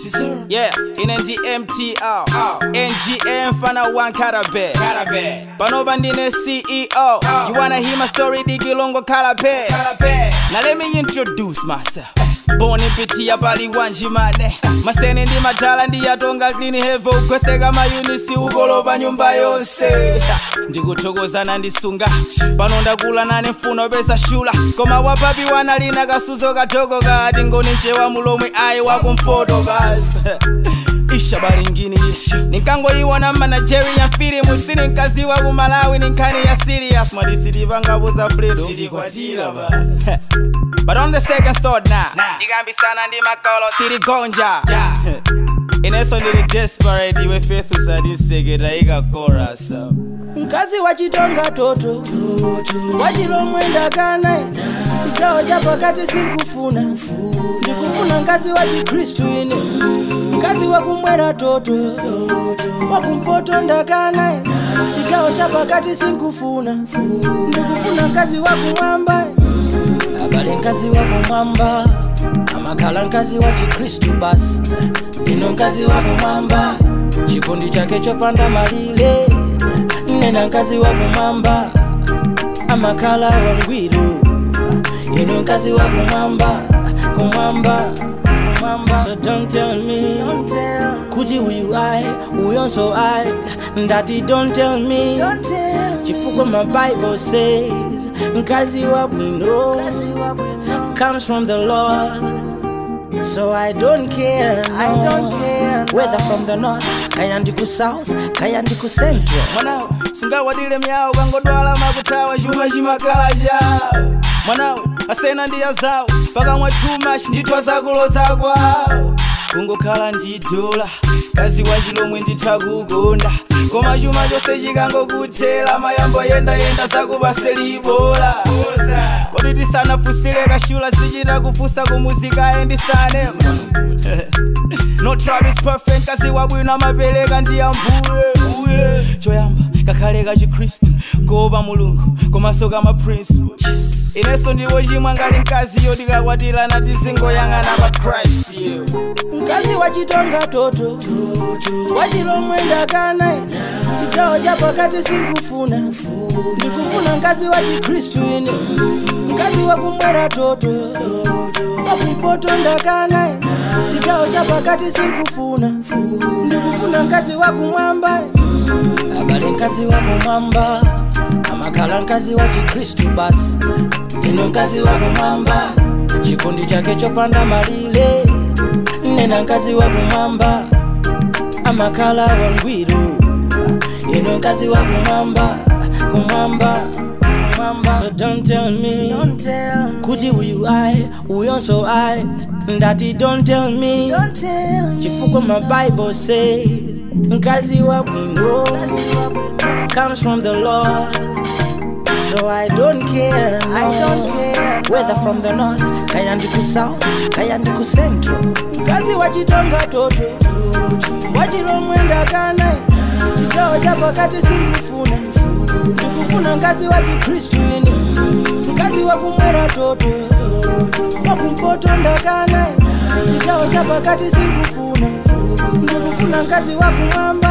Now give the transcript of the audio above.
yeah ine ndi mtr ngm fana wankarabe panopa ndine ceo you wanna hear my story digilongo kalabe now let me introduce myself boni pitiya pali wanjimane masene ndi matala ndiyatonga clean hevo ukhweseka mayunisi ukolopa nyumba yonse ndikuthokozana ndisunga pano ndakula nane mfuno pesa shula koma wapapi wanalina kasuzo kathoko kati ngoni mchewa mulomwe ayi wakumpoto basi isha balingini ninkangoyiwona mmanagerian filimu sininkaziwa ku malawi ninkhani ya serious mwadisitipangabuza fredo but on the second thought na ndikambisana ndi makolo siligonja ineso ndili desperate iwe faith usadiseketa ikakorasa mkazi wachitonga toto wachilomwe ndakana chigawo cha pakati sinkufuna ndikufuna mkazi wa chikhristu ine mkazi wakumwera toto wakumpoto ndakana chigawo cha pakati sinkufuna ndikufuna mkazi wakumwamba abale mkazi wakumwamba amakhala mkazi wa chikhristu basi ino mkazi wakumwamba chikondi chake chopanda malire nena mkazi wakumwamba amakhala wangwiro ino mkazi wakumwamba kumwamba kumwamba so don't tell me kuti uyu ayi uyonso ayi ndati don't tell me chifukwa my bible says mkazi wabwino comes from the lord So I don't care, no. I don't care no. Whether from the north, kaya ndiku south, kaya ndiku central mwanawo sungawadile myawo kangodwala makutawa chuma chimakala chawo mwanawo asena ndiya zawo pakamwa too much nditwa zakulo zakwawo kungokhala ndidula kazi wa chilomwe nditha kukonda koma chuma chose chikangokuthera mayambo yendayenda zakupaselibola kodi tisanafusire kashula sichita kufusa kumuzika ayendisane no travis perfect kasi wabwino amapereka ndi ambuye choyamba kakhale ka chikhristu kuopa mulungu komanso kama principles inenso ndiwo chimwe ngali mkazi yotikakwatira tizingoyang'ana pa christ yeyo mkazi wachitonga toto wachilomwe ndakana chigawo cha pakati sinkufuna ndikufuna mkazi wa chikhristu ine mkazi wakumwera toto wakumpoto ndakana chigawo cha pakati sinkufuna ndikufuna mkazi wakumwamba abale mkazi wakumwamba amakhala mkazi wa chikhristu basi ino mkazi wakumwamba chikondi chake chopanda malire nena mkazi wakumwamba amakhala wangwiro ino mkazi wakumwamba kumwamba kumwamba so don't tell me, don't tell me. kuti uyu ayi uyonso ayi ndati don't tell me chifukwa my bible says mkazi wabwino comes from the lord So I don't care, no. I don't care no. Whether from the north, kaya ndiku south, kaya ndiku central Mkazi wachitonga toto, wachilomwe ndakana Chigawo cha pakati sinkufuna Ndikufuna mkazi wa chikhristu ine Mkazi wakumwera toto Wakumpoto ndakana Chigawo cha pakati sinkufuna Ndikufuna mkazi wakumwamba